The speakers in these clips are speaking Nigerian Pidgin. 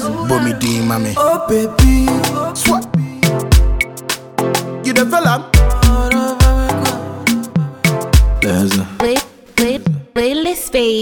Bomi D, mommy. Oh baby, Swat. You the fella? There's a. Play, play, playlist fade.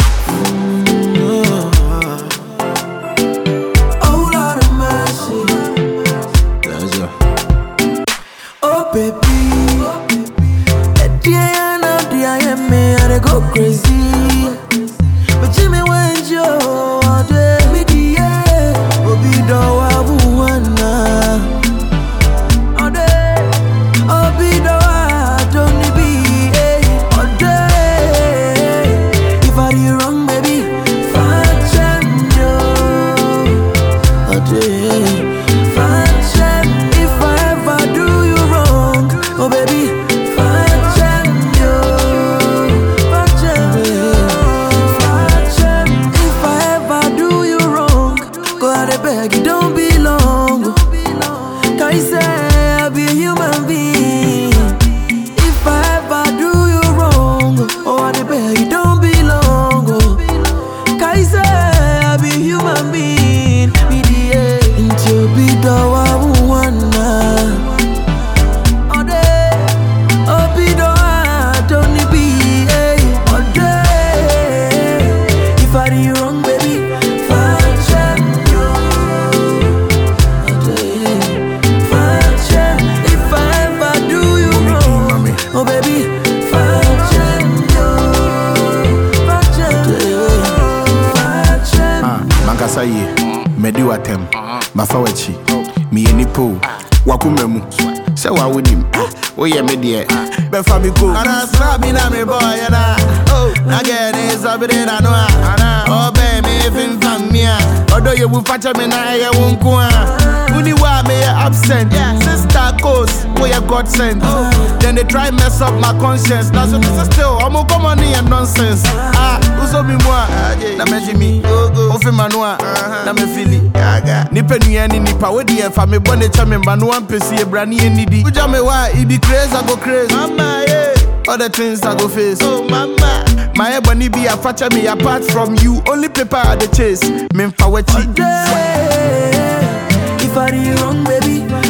oh Lord of mercy. There's a. Oh baby, that day I know the I am me, I dey go crazy. But Jimmy when you all day, me the yeah, Obi do wa buwana. All day, Obi do wa don't be eh. All day, if I do wrong, baby, find you. All day, find if I ever do you wrong, oh baby, find you. If I ever do you wrong, go out and beg, it don't be long. Can you say I be a human being? If I ever do you wrong, oh I dey beg, it don't be long. Can you say I be a human being? Me the into be the one wanna. Ode, obi do I don't need be eh. Ode, if I do you wrong, baby, find you. Ode, find if I ever do you Bomi D, wrong, mommy. oh baby, find you. Ah, mankasa yie madi watam mafa wakyi meyɛ nipa o wakoma mu sɛ wawo nim woyɛ me deɛ bɛfa me ko anasra bi na mebɔɔyɛ na nagɛ ne sabere na no a ɔbɛɛ me femfam me a ɔdɔ yɛ bu fakyɛ me na ɛyɛ wo nko a woni wo a meyɛ absent sister cos woyɛ god sent then they try mess up my conscience na so mesɛ still ɔmo kɔmɔ ne yɛ nonsense ah wosɔ mi mu a na mɛgye mi wofe ma no a na mɛfili nipa nua ne nipa wode yɛmfa me bɔ ne kyɛ me mma no wampɛsi ɛbra ne yɛnnidi wogya me hɔ a it be craze I go craze mama yeah. all the things I go face oh mama my ebony be a facha me apart from you only paper I the chase memfa wakyi If I do you wrong, baby,